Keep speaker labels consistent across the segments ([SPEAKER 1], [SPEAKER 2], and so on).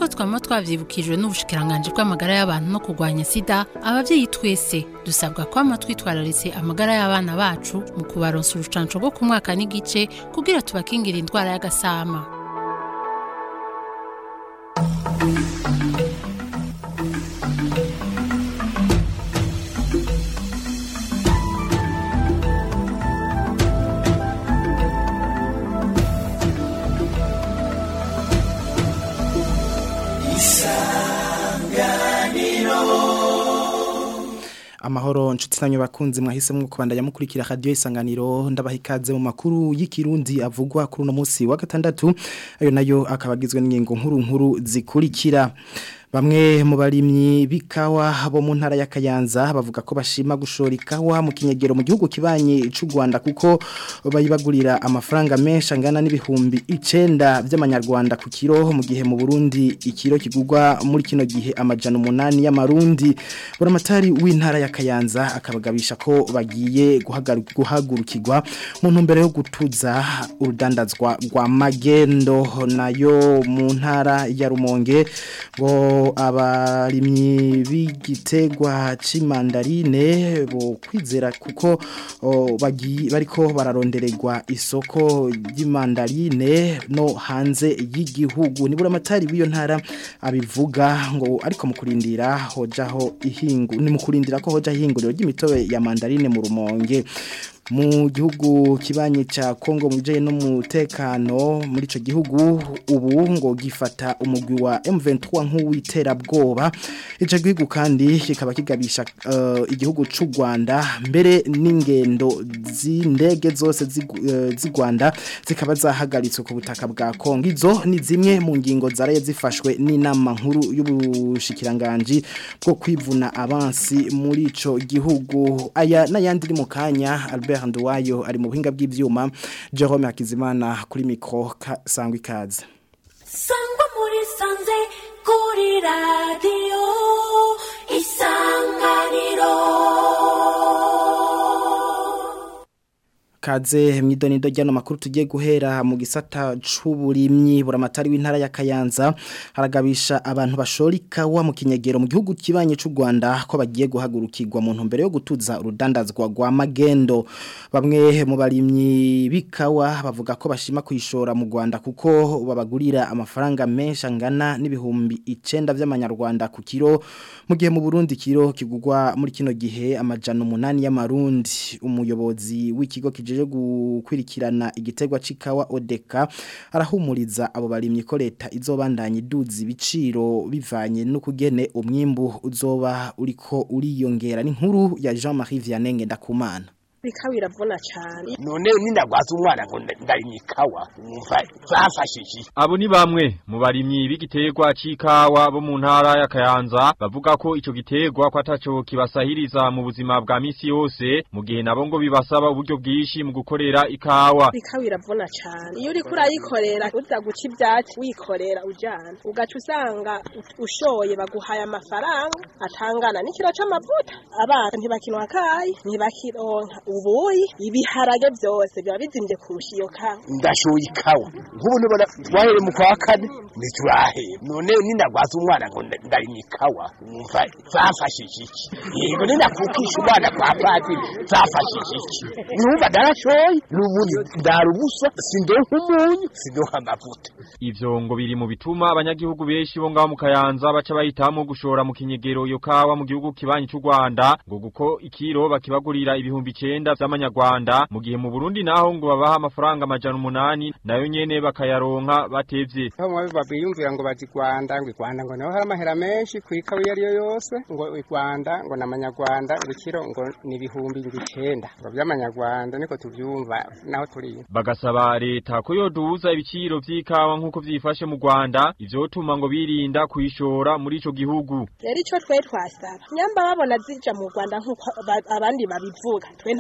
[SPEAKER 1] twama twavyibukijwe n'ubushikiranganje bw'amagara y'abantu no kurwanya sida abavyeyi twese dusabwa kwama twitwararitse amagara y'abana bacu mu kubaronsa urucanco rwo ku mwaka n'igice kugira tubakingira indwara y'agasama
[SPEAKER 2] amahoro nshuti namwe bakunzi mwahisemo kubandanya mukurikira radio isanganiro ndabaha ikaze mu makuru y'ikirundi avugwa kuri uno munsi wa gatandatu ayo nayo akabagizwe n'ingingo nkuru nkuru zikurikira Bamwe mu barimyi bikawa bo mu ntara ya Kayanza bavuga ko bashima gushora ikawa mu kinyegero mu gihugu kibanye c'u Rwanda kuko bayibagurira amafaranga menshi angana n'ibihumbi 9 by'amanyarwanda ku kiro mu gihe mu Burundi ikiro kigugwa muri kino gihe amajana 8 y'amarundi buramatari w'intara ya Kayanza akabagabisha ko bagiye guhagurukirwa mu ntumbero yo gutuza urudandazwa rwa magendo nayo mu ntara ya Rumonge ngo abarimyi b'igitegwa cy'imandarine bo kwizera kuko bariko bararondererwa isoko ry'imandarine no hanze y'igihugu nibura amatari w'iyo ntara abivuga ngo ariko mu kurindira hojaho ihingu ni mu kurindira ko hoja ihinguriro ry'imitobe ya mandarine mu rumonge mu gihugu kibanye cha Kongo mujeye no mutekano muri ico gihugu ubu ngo gifata umugwi wa M23 nk'uwitera bwoba ico gihugu kandi kikaba kigabisha uh, igihugu c'u Rwanda mbere n'ingendo z'indege zose z'i uh, Rwanda zikaba zahagaritswe ku butaka bwa Kongo izo ni zimwe mu ngingo zaraye zifashwe n'inama nkuru y'ubushikiranganje bwo kwivuna abansi muri ico gihugu aya n'ayandi mu kanya Albert Nduwayo ari mu buhinga bw'ivyuma Jerome Hakizimana kuri micro sangwa ikaze
[SPEAKER 3] Sangwa muri sanze kuri radio isanganiro
[SPEAKER 2] Kaze mwidonido ryano makuru tugiye guhera mu gisata c'uburimyi buramatari w'intara ya Kayanza haragabisha abantu bashorika wa mu kinyegero mu gihugu kibanye c'u Rwanda ko bagiye guhagurukirwa mu ntumbero yo gutuza urudandazwa rwa magendo bamwe mu barimyi bikawa bavuga ko bashima kwishora mu Rwanda kuko babagurira amafaranga menshi angana n'ibihumbi 9 by'amanyarwanda ku kiro mu gihe mu Burundi kiro kigugwa muri kino gihe amajana 8 y'amarundi umuyobozi w'ikigo kijeje gukwirikirana igitegwa cikawa odeka arahumuriza abo barimye ko leta izobandanya iduza ibiciro bivanye no kugene umwimbu uzoba uriko uriyongera n'inkuru ya Jean-Marie Vianney Ndakumana
[SPEAKER 4] ikawa iravuna cyane
[SPEAKER 5] none nindagwaza umwana ngo ndarimye ikawa umva zafashije
[SPEAKER 6] abo ni bamwe mu barimyi b'igiterwa c'ikawa bo mu ntara ya Kayanza bavuga ko ico giterwa ko ataco kibasahiriza mu buzima bwa misi yose mu gihe nabo ngo bibasaba uburyo bwinshi mu gukorera ikawa
[SPEAKER 4] ikawa iravuna cyane iyo uriko urayikorera uza guca ivyatsi wikorera ujana ugaca usanga ushoye baguhaye amafaranga atangana n'ikiro c'amavuta abana ntibakinwa kayi ntibakironka ubuyi ibiharage byose biba bizimvye kurusha iyo kawa
[SPEAKER 5] ndashoye ikawa nk'ubu nibona twahere mu kwa kane ntiturahere none nindagwaza umwana ngo ndarimye ikawa umva zafashije iki yego nindakukisha umwana kwa padiri zafashije iki numva ndarashoye n'ubundi ndara ubusa sindonka umunyu sindonka amavuta
[SPEAKER 6] ivyo ngo biri mu bituma abanyagihugu benshi bo ngaho mu Kayanza baca bahitamo gushora mu kinyegero iyo kawa mu gihugu kibanyi c'u Rwanda ngo guko ikiro bakibagurira ibihumbi 9 vy'amanyarwanda mu gihe mu Burundi naho ngo babaha amafaranga amajana umunani nayo nyene bakayaronka batevye
[SPEAKER 7] aho mwabe babiyumvira ngo bazi Rwanda ngo Rwanda ngo naho hari amahera menshi kwikawa iyo ariyo yose ngo Rwanda ngo namanyarwanda urukiro ngo ni ibihumbi 9 ngo by'amanyarwanda niko tuvyumva naho turi
[SPEAKER 6] bagasaba leta ko yoduza ibiciro vy'ikawa nkuko vyifashe mu Rwanda ivyotuma ngo birinda kuyishora muri ico gihugu
[SPEAKER 4] rero ico twe twasaba nyamba babona zija mu Rwanda nkuko abandi babivuga twe nta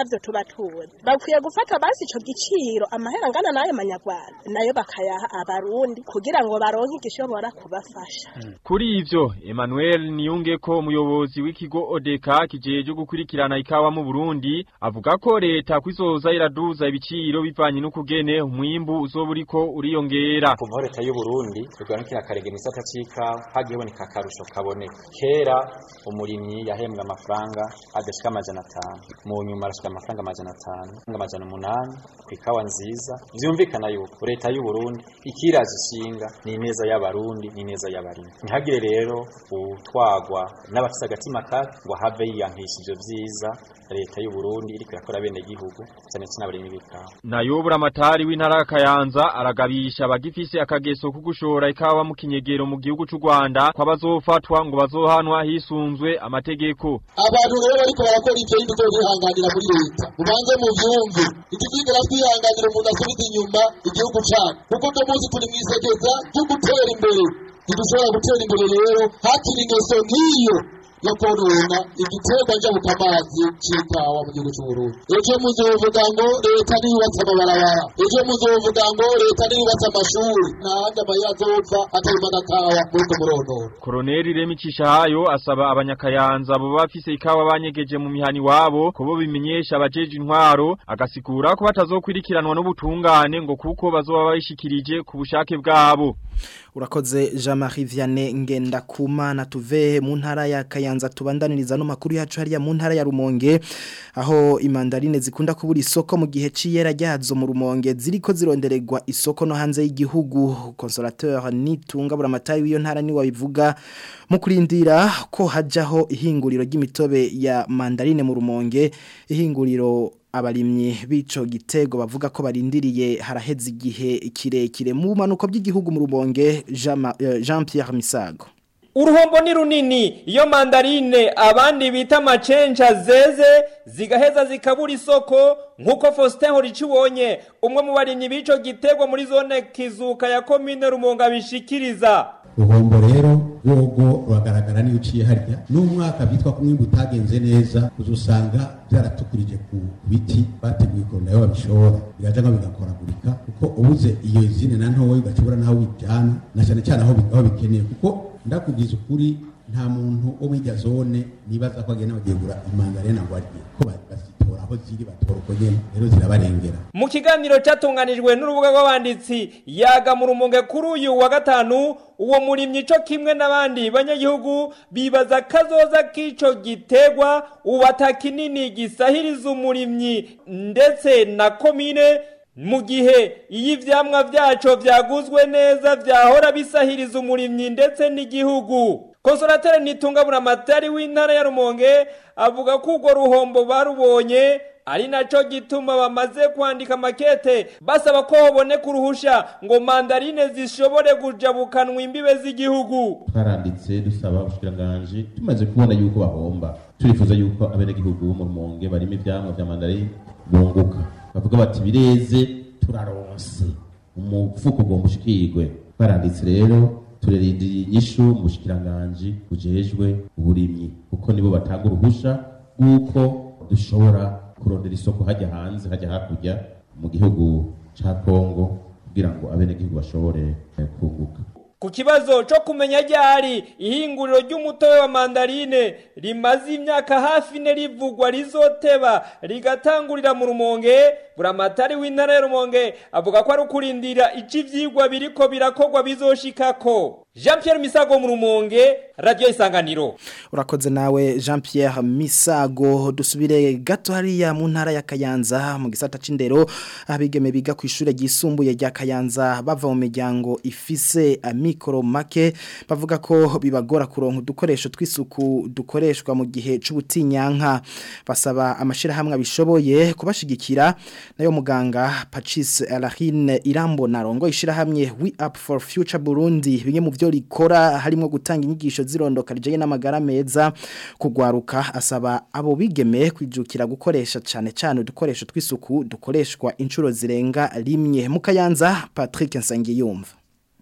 [SPEAKER 4] ntavyo tuba tuzi bakwiye gufata basi ico giciro amahera angana n'ayo manyarwanda nayo bakayaha abarundi kugira ngo baronke igishobora kubafasha
[SPEAKER 6] Kuri ivyo Emmanuel Niyungeko umuyobozi w'ikigo Odeka kijeje gukurikirana ikawa mu Burundi avuga ko leta kwizoza iraduza ibiciro bivanye n'ukugene umwimbu uzoba uriko uriyongera
[SPEAKER 8] kuva leta y'u Burundi tuganikira karege mu gisata c'ikawa hagiye boneka akarusho kaboneka kera umurimyi yahembwa amafaranga adashika amajana atanu mu nyuma arashika amafaranga amajana atanu amajana umunani ku ikawa nziza vyumvikana yuko leta y'u Burundi ikiraza ishinga ni ineza y'abarundi ni ineza y'abarimyi ntihagire rero utwagwa n'abafise agatima kabi ngo have yiyankisha ivyo vyiza leta y'u Burundi iriko irakora bene gihugu cyane cyane abarimyi b'ikawa
[SPEAKER 6] nayo buramatari w'intara ya Kayanza aragabisha abagifise akageso ko gushora ikawa mu kinyegero mu gihugu c'u Rwanda ko bazofatwa ngo bazohanwa hisunzwe amategeko
[SPEAKER 9] abantu rero bariko barakora ivyo y'indugo bihanganira muri leta mubanze mu vyumve ikizigera twihanganira umuntu asubiza inyuma igihugu cacu kuko uno munsi turi mw'isekeza ryo gutera imbere ntidushobora gutera imbere rero hakiri ingeso nk'iyo yo konona igiterwa njabukamazi c'ikawa mu gihugu c'uburundi ejo muzovuga ngo leta niyubatse amabarabara ejo muzovuga ngo leta niyubatse amashuri ntahandi amayira azova atarima agakawa muri uko muronoro
[SPEAKER 6] Koroneli Remi Cishahayo asaba abanyakayanza bo bafise ikawa banyegeje mu mihani wabo ko bo bimenyesha abajeje intwaro agasikura ko batazokwirikiranwa n'ubutungane ngo kuko bazoba bayishikirije ku bushake bwabo
[SPEAKER 2] Urakoze Jean-Marie Vianney ngenda kumana tuve mu ntara ya Kayanza tubandaniriza no makuru yacu hariya mu ntara ya Rumonge aho imandarine zikunda kubura isoko mu gihe ciyera ryazo mu Rumonge ziriko zirondererwa isoko no hanze y'igihugu consolateur nitunga buramatari w'iyo ntara ni wabivuga mu kurindira ko hajaho ihinguriro ry'imitobe ya mandarine mu Rumonge ihinguriro abarimyi bico gitego bavuga ko barindiriye haraheze igihe kirekire mu manuko by'igihugu mu rubonge Jean Pierre Misago
[SPEAKER 10] Uruhombo ni runini iyo mandarine abandi bita macenja zeze zigaheza zikabura isoko nkuko Faustin Horicibonye umwe mu barimyi bico gitego muri zone kizuka ya commune Rumonga bishikiriza
[SPEAKER 11] ruhombo rero rwogo ruragaragara niyo uciye harya n'umwaka byitwa ko umwimbu utagenze neza uzusanga byaratukurije ku biti bateguye ko nayo babishora bigaja ngo bigakoragurika kuko ubuze iyo izine na ntoya ugacubura naho bijana na cyane cyane aho aho bikeneye kuko ndakubwiza ukuri nta muntu wo muri irya zone nibaza ko agenda bagegura imandarena ngo arye ko bazitora aho ziri batora uko nyene rero zirabarengera
[SPEAKER 10] mu kiganiro cyatunganijwe n'urubuga rw'abanditsi yaga mu rumonge kuri uyu wa gatanu uwo murimyi co kimwe n'abandi banyagihugu bibaza kazoza k'ico gitegwa ubata kinini gisahiriza umurimyi ndetse na komine mu gihe iyo ivyamwa vyaco vyaguzwe neza vyahora bisahiriza umurimyi ndetse n'igihugu konsolateri nitungabura amatari w'intara ya rumonge avuga ko urwo ruhombo barubonye ari naco gituma bamaze kwandika makete basaba ko hoboneka uruhusha ngo mandarine zishobore kujabukanwa imbibe z'igihugu
[SPEAKER 12] twaranditse dusaba ubushikiranganji tumaze kubona yuko bahomba turifuza yuko abenegihugu bo mu rumonge barimo ivyamwa vya mandarine bunguka bavuga bati bireze turaronse umufuko ugomba ushikirwe twaranditse rero turerindiriye inyishu mu bushikiranganji bujejwe uburimyi kuko nibo batanga uruhusha rw'uko dushobora kurondera isoko hajya hanze hajya hakurya mu gihugu ca kongo kugira ngo abenegihugu bashobore kunguka
[SPEAKER 10] ku kibazo cyo kumenya ryari ihinguriro ry'umutobe wa mandarine rimaze imyaka hafi ine rivugwa rizoteba rigatangurira mu rumonge buramatari w'intara ya rumonge avuga ko ari ukurindira ico ivyigwa biriko birakorwa bizoshikako Jean Pierre Misago mu rumonge radio isanganiro
[SPEAKER 2] urakoze nawe Jean Pierre Misago dusubire gato hariya mu ntara ya Kayanza mu gisata c'indero abigeme biga ku ishure ryisumbuye rya Kayanza bava mu miryango ifise amikoro make bavuga ko bibagora kuronka udukoresho tw'isuku dukoreshwa mu gihe c'ubutinyanka basaba amashira hamwe abishoboye kubashigikira nayo muganga Patrice Alahine Irambo narongo ishira hamwe We Up for Future Burundi bimwe mu byo rikora harimo gutanga inyigisho zirondoka rijanye n'amagara meza kugwaruka asaba abo bigeme kwijukira gukoresha cyane cyane udukoresho tw'isuku dukoreshwa inshuro zirenga rimwe mu Kayanza Patrick Nsangiyumva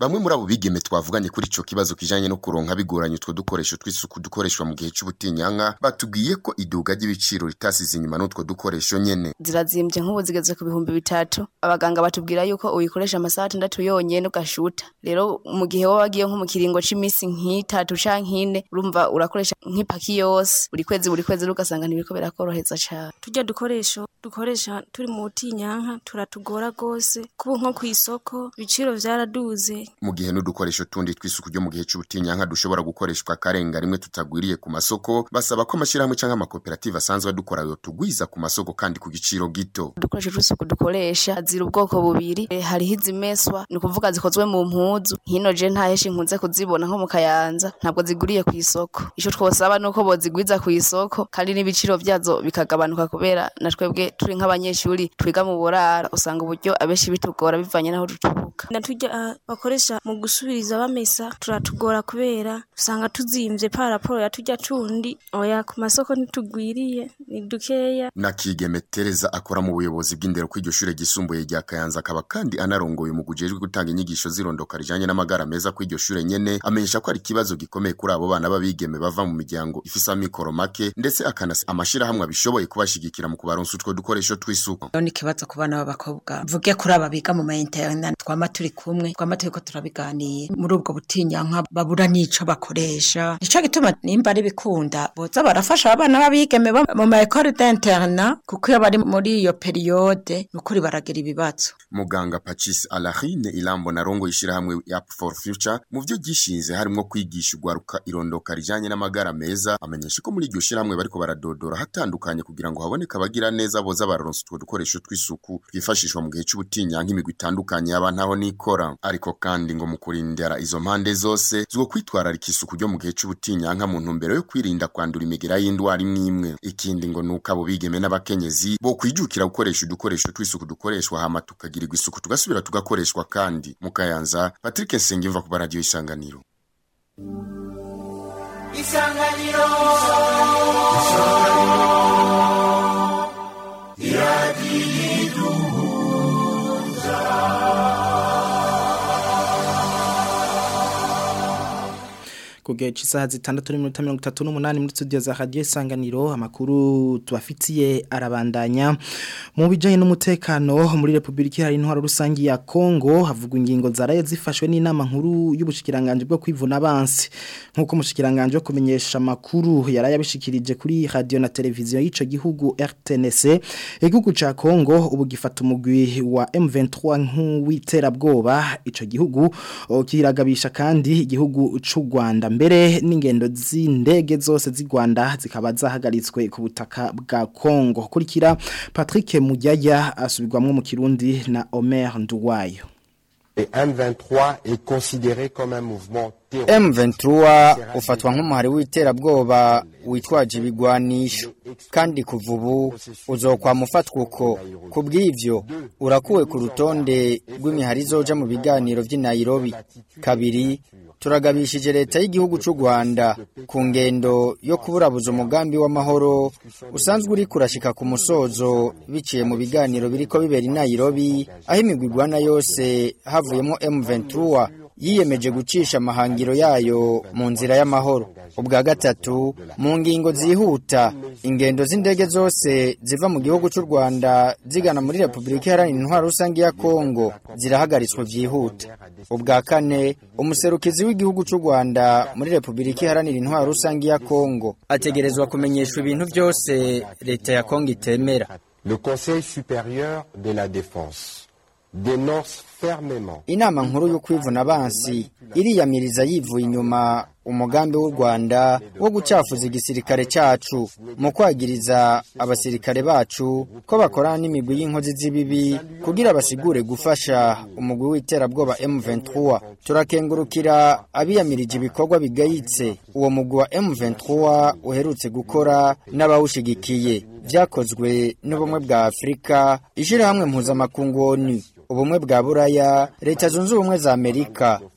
[SPEAKER 13] bamwe muri abo bigeme twavuganye kuri ico kibazo kijanye no kuronka bigoranye utwo dukoresho tw'isuku dukoreshwa mu gihe c'ubutinyanka batubwiye ko iduga ry'ibiciro ritasize inyuma n'utwo dukoresho nyene
[SPEAKER 14] zirazimbye nk'ubu zigeze ku bihumbi bitatu abaganga batubwira yuko uyikoresha amasaha atandatu yonyene ugashuta rero mu gihe wowe wagiye nko mu kiringo c'imisi nk'itatu canke ine urumva urakoresha nk'ipaki yose buri kwezi buri kwezi ugasanga ntibiriko birakoroheza cane
[SPEAKER 15] turya dukoresho dukoresha turi mu butinyanka turatugora rwose kubu nko ku isoko ibiciro vyaraduze
[SPEAKER 13] mu gihe n'udukoresho tundi tw'isuku ryo mu gihe c'ubutinyanka dushobora gukoreshwa karenga rimwe tutagwiriye ku masoko basaba ko amashirahamwe canke amakoperative asanzwe adukora yo tugwiza ku masoko kandi ku giciro gito
[SPEAKER 14] udukoresho tw'isuku dukoresha zira ubwoko bubiri e, hariho izimeswa ni ukuvuga zikozwe mu mpuzu hino je nta heshi nkunze kuzibona nko mu kayanza ntabwo ziguriye ku isoko ico twosaba nuko bozigwiza ku isoko kandi n'ibiciro vyazo bikagabanuka kubera na twebwe turi nk'abanyeshuri twiga mu burara usanga uburyo abenshi bitugora bivanye n'aho duturuka
[SPEAKER 15] na turya uh, bakoresha mu gusubiriza bamesa turatugora kubera usanga tuzimvye pa raporo ya turya tundi oya ku masoko ntitugwiriye ni dukeya
[SPEAKER 13] na kigeme Tereza akora mu buyobozi bw'indero kw'iryo shure gisumbuye rya Kayanza akaba kandi anarongoye mu gujejwe gutanga inyigisho zirondoka rijanye n'amagara meza kw'iryo shure nyene amenyesha ko ari ikibazo gikomeye kuri abo bana b'abigeme bava mu miryango ifise amikoro make ndetse akanasa amashirahamwe abishoboye kubashigikira mu kubaronsa utwo dukoresho tw'isuku
[SPEAKER 16] ni ikibazo ku bana b'abakobwa mvuge kuri aba biga mu mayinternet twama turi kumwe twama turiko turabiganira muri ubwo butinyanka babura n'ico bakoresha nico gituma nimba ari bikunda boza barafasha abana b'abigeme bo mu ma école d'interna kuko iyo bari muri iyo periode nukuri baragira ibibazo
[SPEAKER 13] muganga Pacis Alahine Ilambo narongo ishirahamwe App for Future mu vyo gishinze harimo kwigisha ugwaruka irondoka rijanye n'amagara meza amenyesha ko muri iryo shirahamwe bariko baradodora hatandukanye kugira ngo haboneke abagira neza boza bararonsa utwo dukoresho tw'isuku twifashishwa mu gihe c'ubutinyanka imigwi itandukanye y'abantu aho nikora ariko kandi ngo mu kurindira izo mpande zose zwo kwitwararika isuku ryo mu gihe c'ubutinyanka mu ntumbero yo kwirinda kwandura imigera y'indwara imwe imwe ikindi ngo nuko abo bigeme n'abakenyezi bo kwijukira gukoresha udukoresho tw'isuku dukoreshwa hama tukagirirwa isuku tugasubira tugakoreshwa kandi mu kayanza Patrick Nsengimva ku radio isanganiro
[SPEAKER 3] isanganiro isanganiro iradiyiduhuza
[SPEAKER 2] kugihe cy'isaha zitandatu n'iminota mirongo itatu n'umunani muri studio za radiyo isanganiro amakuru tubafitiye arabandanya mu bijyanye n'umutekano muri repubulika hari intwaro rusange ya kongo havugwa ingingo zaraye zifashwe n'inama nkuru y'ubushikiranganje bwo kwivuna abansi nk'uko umushikiranganje wo kumenyesha amakuru yaraye abishikirije kuri radiyo na televiziyo y'icyo gihugu rtnc igihugu cya kongo ubu gifata umugwi wa m23 nk'uwiterabwoba icyo gihugu kiragabisha kandi igihugu cy'u rwanda mbere n'ingendo z'indege zose z'i Rwanda zikaba zahagaritswe ku butaka bwa Kongo kurikira Patrick Mujyaya asubirwamwe mu Kirundi na Omer Nduwayo
[SPEAKER 17] M23 est considéré comme un mouvement
[SPEAKER 18] M23 ufatwa nk'umuhari w'iterabwoba witwaje ibigwanisho kandi kuva ubu uzokwama ufatwa uko ku bw'ivyo urakuwe ku rutonde rw'imihari izoja mu biganiro vy'i Nairobi kabiri turagabishije leta y'igihugu cy'u Rwanda ku ngendo yo kuburabuza umugambi w'amahoro usanzwe uri kurashika ku musozo biciye mu biganiro biriko bibera i Nairobi aho imigwigwana yose havuyemo M23 yiyemeje gucisha amahangiro yayo mu nzira y'amahoro ubwa gatatu mu ngingo zihuta ingendo z'indege zose ziva mu gihugu cy'u Rwanda zigana muri Repubulika Iharanira Intwaro Rusange ya Kongo zirahagaritswe vyihuta ubwa kane umuserukizi w'igihugu cy'u Rwanda muri Repubulika Iharanira Intwaro Rusange ya Kongo ategerezwa kumenyeshwa ibintu byose leta ya Kongo itemera
[SPEAKER 17] Le Conseil supérieur de la défense dénonce fermement
[SPEAKER 18] inama nkuru yo kwivuna abansi iriyamiriza yivuye inyuma umugambi w'u Rwanda wo gucafuza igisirikare cyacu mu kwagiriza abasirikare bacu ko bakorana n'imigwi y'inkozi z'ibibi kugira basigure gufasha umugwi w'iterabwoba M23 turakengurukira abiyamirije ibikorwa bigayitse uwo mugwi wa M23 uherutse gukora n'abawushigikiye vyakozwe n'ubumwe bwa Afrika ishirahamwe mpuzamakungu ONU ubumwe bwa buraya leta zunze ubumwe za amerika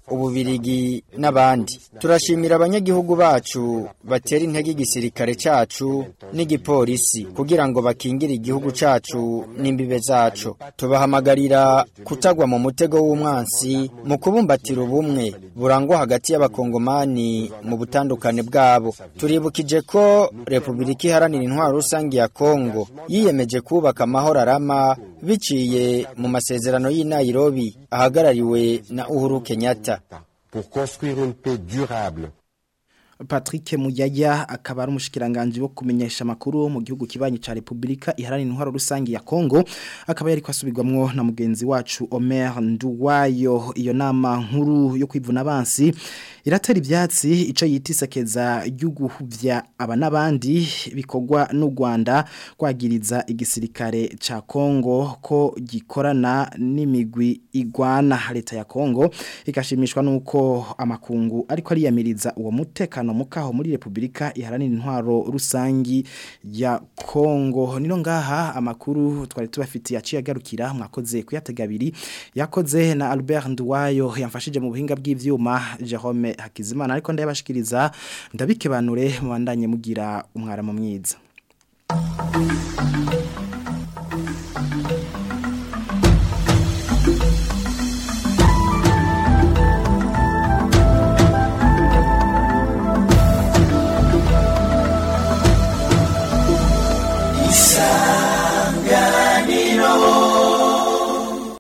[SPEAKER 18] ububirigi n'abandi turashimira abanyagihugu bacu batera intege igisirikare cacu n'igipolisi kugira ngo bakingire igihugu cacu n'imbibe zacu tubahamagarira kutagwa mu mutego w'umwansi mu kubumbatira ubumwe burangwa hagati y'abakongomani mu butandukane bwabo turibukije ko repubulika iharanira intwaro rusange ya kongo yiyemeje kubaka amahoro arama biciye mu masezerano y'i Nairobi ahagarariwe na Uhuru Kenyatta
[SPEAKER 17] pour construire une paix durable
[SPEAKER 2] Patrick Muyaya akaba ari umushikiranganje wo kumenyesha makuru mu gihugu kibanyi ca Republika iharanira intwaro rusangi ya Kongo akaba yari kwasubirwamwo na mugenzi wacu Omer Nduwayo iyo nama nkuru yo kwivuna abansi iratera ibyatsi ico yitisekeza y'uguhuvya aba nabandi bikogwa n'u Rwanda kwagiriza igisirikare ca Kongo ko gikorana n'imigwi igwana leta ya Kongo ikashimishwa nuko amakungu ariko ariyamiriza uwo mutekano mukaho muri Republika iharanira intwaro rusangi ya Kongo nino ngaha amakuru twari tubafitiye aciye agarukira mwakoze kuyategabiri yakoze na Albert Nduwayo yamfashije mu buhinga bw'ivyuma Jerome Hakizimana ariko ndayabashikiriza ndabikebanure mubandanye mugira umwara mu mwiza